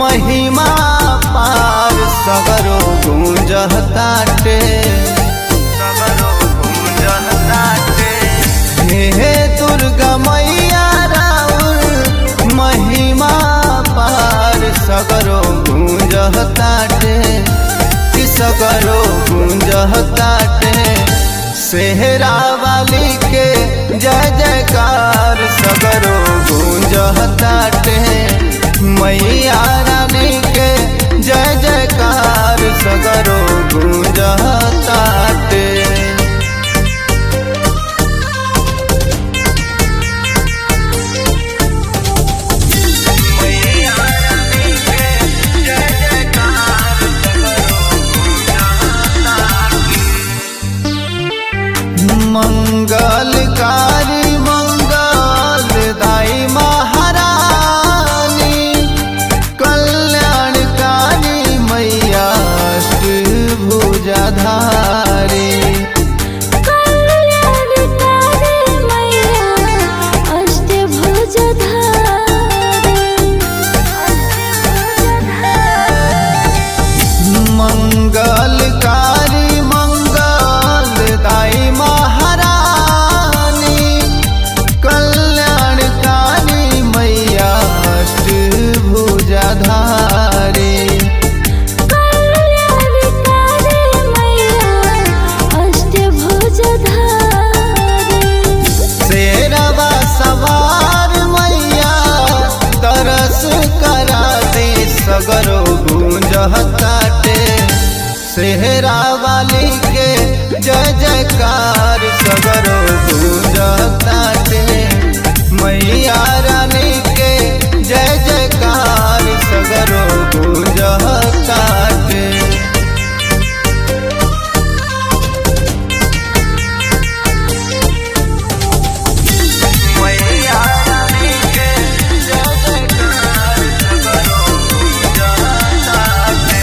महिमा पार सगरो गूंजताटे सगरो गूंजताटे हे दुर्गा मैया राउर महिमा पार सगरो गूंजताटे कि सगरो गूंजताटे सेहरा वाली के जय जयकार सगरो गूंजताटे मैया रानी के जय जयकार सगरो गूंजताटे मंगलकारी मंगल दाई महारानी कल्याणकारी मैया भुजाधारी कल्याणकारी मैया अष्टभुजधारी मंगलकारी मंगल दाई महारानी कल्याणकारी मैया भुजाधारी कल्याणकारी मैया अष्टभुजधारी शेरवा सवार मैया तरस करा दे सगरो गूंजताटे सेहरा वाली के जय जयकार सगरो गूंजताटे मैया रानी के जय जयकार सगरो गूंजताटे मैया रानी के जय जयकार सगरो गूंजताटे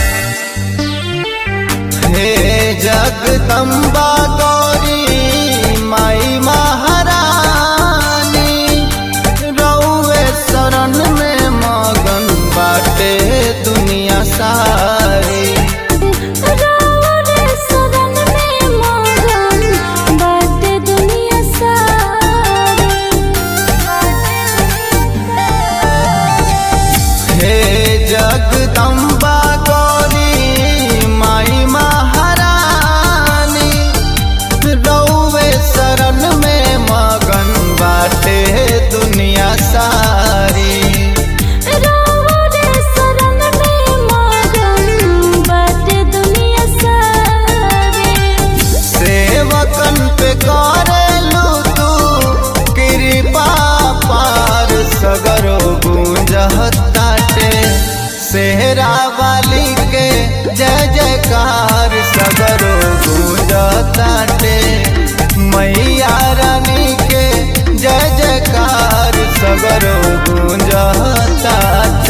हे जगदम्बा गौरी माई महारानी रउए शरण में मगन बाटे दुनिया सारी रावण सदन में मगन बाटे दुनिया सारी हे जगदम्बा गौरी माई महारानी रउए शरण में मगन बाटे दुनिया सारी रावण शरण में मगन बाटे दुनिया सारी सेवकन पे करेलू तू कृपा पार सगरो गूंजताटे सेहरा वाली के जय जयकार सगरो गूंजताटे मैया रानी के जय जयकार सगरो गूंजताटे